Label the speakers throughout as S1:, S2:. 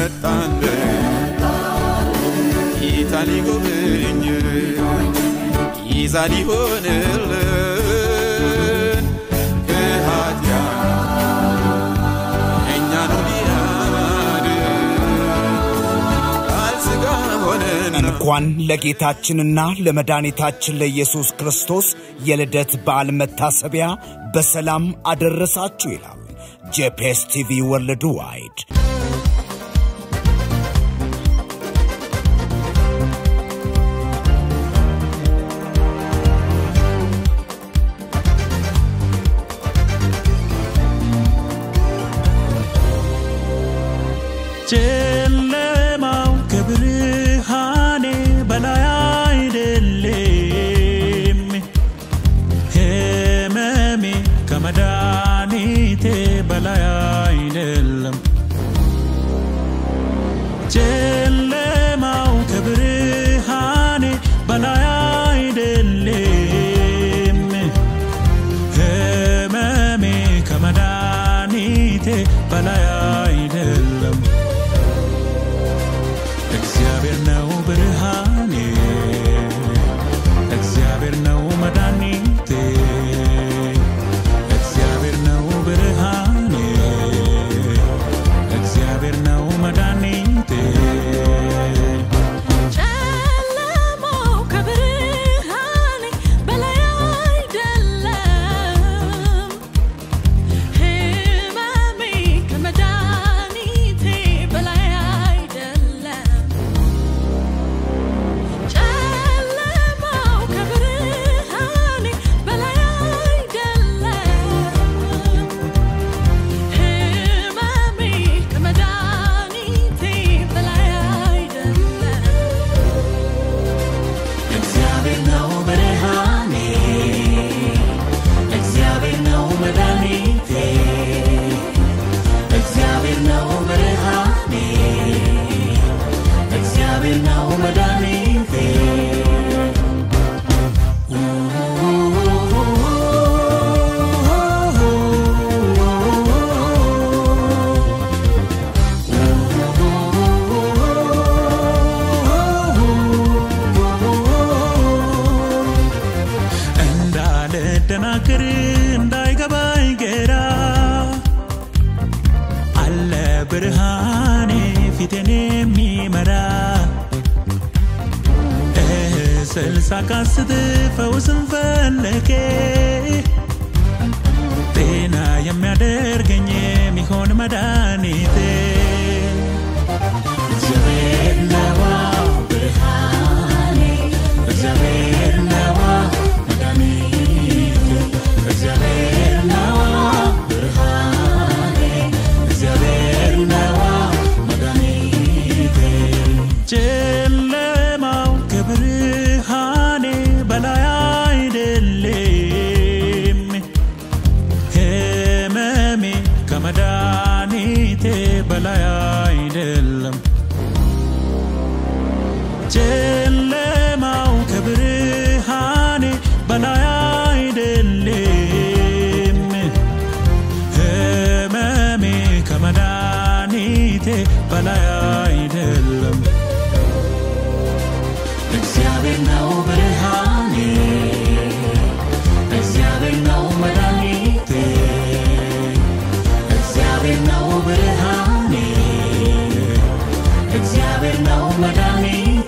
S1: መጣልን ጌታ ሊጎበኝ ይዛ ሊሆንልን ከኃጢአት እኛኑ ሊያድን ቃል ሥጋ ሆነና
S2: እንኳን ለጌታችንና ለመድኃኒታችን ለኢየሱስ ክርስቶስ የልደት በዓል መታሰቢያ በሰላም አደረሳችሁ ይላል ጄፒኤስ ቲቪ ወርልድ ዋይድ።
S3: ጨለማው ከብርሃኔ በላይ አይደለም፣ ሕመሜ ከመድኃኒቴ በላይ አይደለም። ጨለማው ከብርሃኔ በላይ አይደለም፣ ሕመሜ ከመድኃኒቴ በላይ አይደለም። እግዚአብሔር ነው ብርሃኔ፣ እግዚአብሔር ነው መድኃኒቴ፣ እግዚአብሔር ነው ብርሃኔ፣ እግዚአብሔር ነው መድኃኒቴ።
S4: ጨለማው ከብርሃኔ በላይ አይደለም፣ ሕመሜ ከመድኃኒቴ በላይ አይደለም። ጨለማው ከብርሃኔ በላይ አይደለም፣ ሕመሜ ከመድኃኒቴ በላይ አይደለም።
S3: እግዚአብሔር ነው ብርሃኔ፣ እግዚአብሔር ነው መድኃኒቴ፣ እግዚአብሔር ነው ብርሃኔ፣ እግዚአብሔር ነው መድኃኒቴ። እንዳልደናግር እንዳይገባኝ ግራ አለ ብርሃኔ ፊቴን የሚመራ ስልሳ ካስት ፈውስን ፈለጌ ጤና የሚያደርገኝ የሚሆን መድኃኒቴ እግዚአብሔር ነዋ ብርሃኔ እግዚአብሔር ነዋ መድኃኒቴ እግዚአብሔር ነዋ ብርሃኔ እግዚአብሔር ነዋ መድኃኒቴ ጨለማው ከብርሃኔ በላይ አይደለም ሕመሜ ከመድኃኒቴ በላይ አይደለም። ጨለማው ከብርሃኔ በላይ አይደለም፣ ሕመሜ ከመድኃኒቴ በላይ አይደለም። እግዚአብሔር ነው ብርሃኔ፣ እግዚአብሔር ነው መድኃኒቴ፣ እግዚአብሔር ነው ብርሃኔ፣ እግዚአብሔር ነው መድኃኒቴ።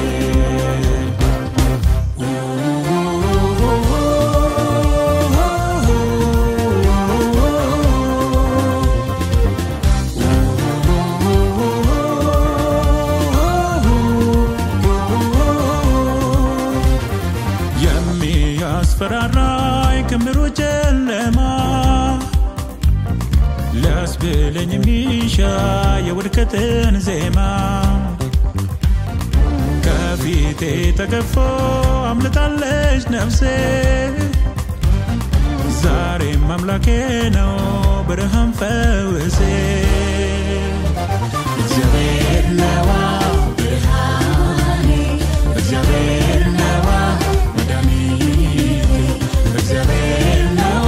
S3: የሚያስፈራራኝ ክምሩ ጨለማ ሊያስብለኝ የሚሻ የውድቀትን ዜማ ከፊቴ ተገፎ አምልጣለች ነፍሴ ዛሬም አምላኬ ነው ብርሃን ፈውሴ እግዚአብሔር ነዋ ብርሃኔ እግዚአብሔር ነዋ መድኃኒቴ እግዚአብሔር ነዋ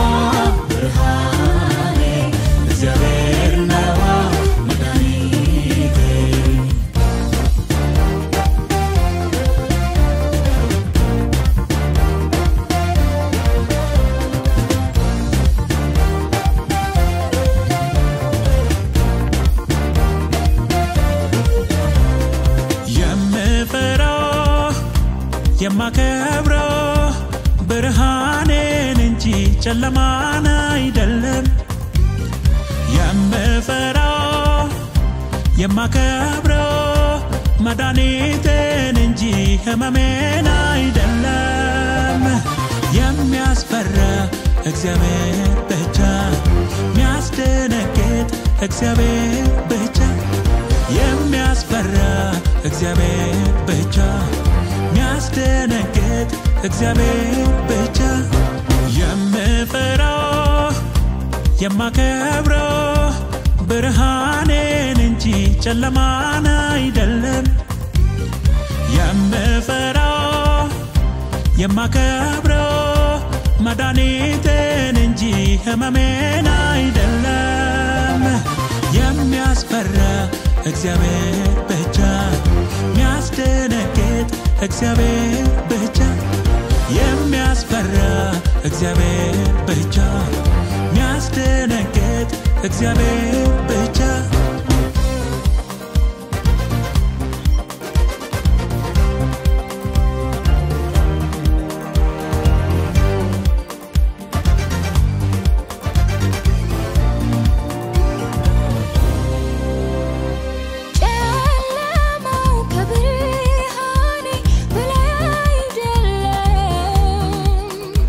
S3: ብርሃኔ እግዚአብሔር ነዋ መድኃኒቴ የማከብረው ብርሃኔን እንጂ ጨለማን አይደለም የምፈራው የማከብረው መድኃኒቴን እንጂ ህመሜን አይደለም የሚያስፈራ እግዚአብሔር ብቻ የሚያስደነግጥ እግዚአብሔር ብቻ የሚያስፈራ እግዚአብሔር ብቻ የሚያስደነግጥ እግዚአብሔር ብቻ የምፈራው የማከብረው ብርሃኔን እንጂ ጨለማን አይደለም የምፈራው የማከብረው መድኃኒቴን እንጂ ህመሜን አይደለም የሚያስፈራ እግዚአብሔር ብቻ የሚያስደነግጥ እግዚአብሔር ብቻ የሚያስፈራ እግዚአብሔር ብቻ የሚያስደነግጥ እግዚአብሔር ብቻ
S4: ጨለማው ከብርሃኔ በላይ አይደለም፣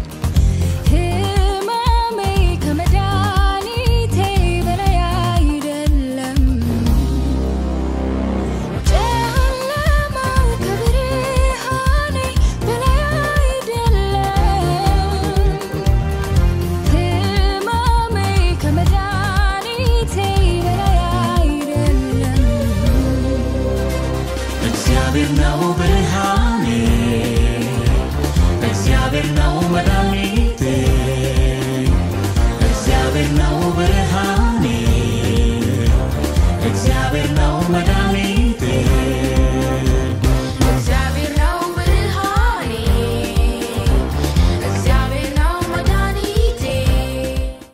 S4: ሕመሜ ከመድኃኒቴ በላይ አይደለም። ጨለማው ከብርሃኔ በላይ አይደለም፣ ሕመሜ ከመድኃኒቴ በላይ አይደለም።
S3: እግዚአብሔር ነው